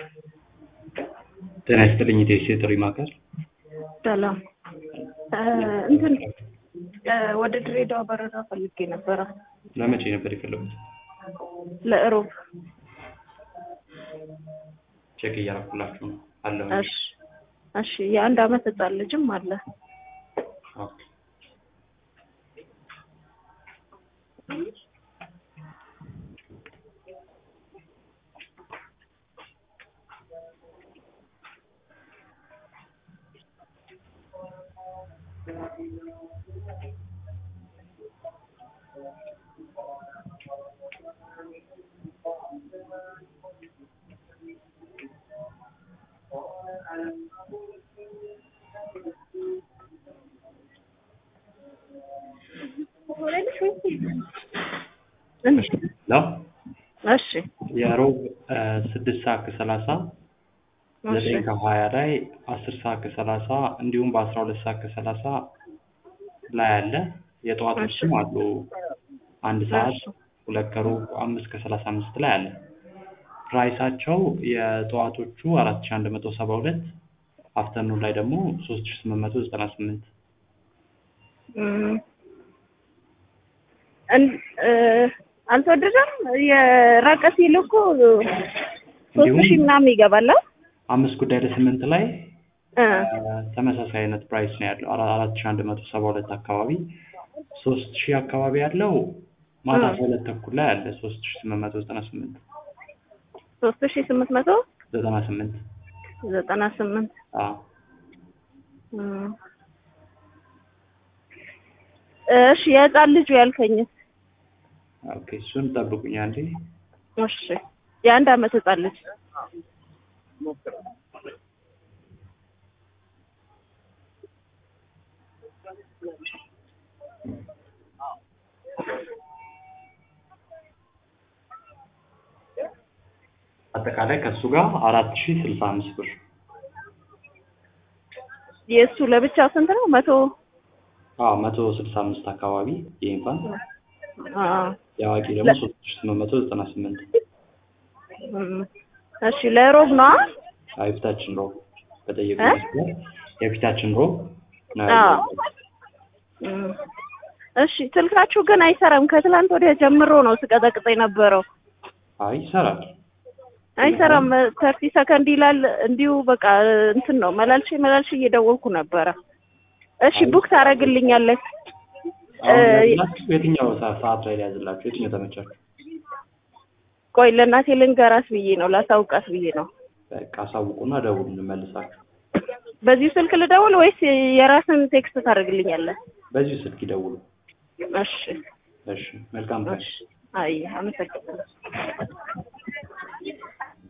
ጤና ይስጥልኝ ኢቴስ የጥሪ ማዕከል ሰላም እንትን ወደ ድሬዳዋ በረራ ፈልጌ ነበረ ለመቼ ነበር የፈለጉት? ለእሮብ። ቼክ እያረኩላችሁ ነው አለሁ። እሺ እሺ። የአንድ አመት ህጻን ልጅም አለ። ኦኬ። ነው እሺ የሮብ ስድስት ሰዓት ከሰላሳ ዘጠኝ እሺ ከሀያ ላይ አስር ሰዓት ከሰላሳ እንዲሁም በአስራ ሁለት ሰዓት ከሰላሳ ላይ አለ። የጠዋቶችም አሉ። አንድ ሰዓት እሺ ሁለት ከሩብ አምስት ከሰላሳ አምስት ላይ አለ። ፕራይሳቸው የጠዋቶቹ አራት ሺ አንድ መቶ ሰባ ሁለት አፍተርኑን ላይ ደግሞ ሶስት ሺ ስምንት መቶ ዘጠና ስምንት እም፣ እን- እ፣ አልተወደደም። የራቀ ሲል እኮ ሶስት እንዲሁም ሺህ ምናምን ይገባል። አ? አምስት ጉዳይ ለስምንት ላይ እ፣ ተመሳሳይ አይነት ፕራይስ ነው ያለው አራ- አራት ሺ አንድ መቶ ሰባ ሁለት አካባቢ ሶስት ሺህ አካባቢ ያለው ማታ እ፣ አስራ ሁለት ተኩል ላይ አለ ሶስት ሺ ስምንት መቶ ዘጠና ስምንት ሶስት ሺህ ስምንት መቶ ዘጠና ስምንት ዘጠና ስምንት አዎ እም። እሺ የህፃን ልጁ ያልከኝ ኦኬ እሱን ጠብቁኝ አንዴ እሺ የአንድ አመት ህፃን ልጅ አጠቃላይ ከእሱ ጋር አራት ሺ ስልሳ አምስት ብር የእሱ ለብቻ ስንት ነው? መቶ አዎ መቶ ስልሳ አምስት አካባቢ የኢንፋንት አ፣ የአዋቂ ደግሞ ለ- ሶስት ሺ ስምንት መቶ ዘጠና ስምንት እም። እሺ ለሮብ ነው? የፊታችን ሮብ በጠየቁ እ? መስመር የፊታችን ሮብ ነው አ፣ ያለው። እም። እሺ ስልካችሁ ግን አይሰራም። ከትላንት ወዲያ ጀምሮ ነው ስቀጠቅጥ የነበረው። አይ ይሰራል አይሰራም። ተርቲ ሰከንድ ይላል። እንዲሁ በቃ እንትን ነው መላልሽ መላልሽ እየደወልኩ ነበረ። እሺ አይ ቡክ ታደርግልኛለህ? አሁን እ፣ ያዝላችሁ የትኛው ሰ- ሰዓት ላይ ያዝላችሁ የትኛው ተመቻችሁ ቆይ ለእናቴ ልንገራት ብዬ ነው ላሳውቃት ብዬ ነው። በቃ አሳውቁና ደውሉ እንመልሳችሁ በዚሁ ስልክ ልደውል ወይስ የራስን ቴክስት ታደርግልኛለህ? በዚሁ ስልክ ይደውሉ እሺ እሺ መልካም ቀን እሺ። አይ አመሰግናለሁ።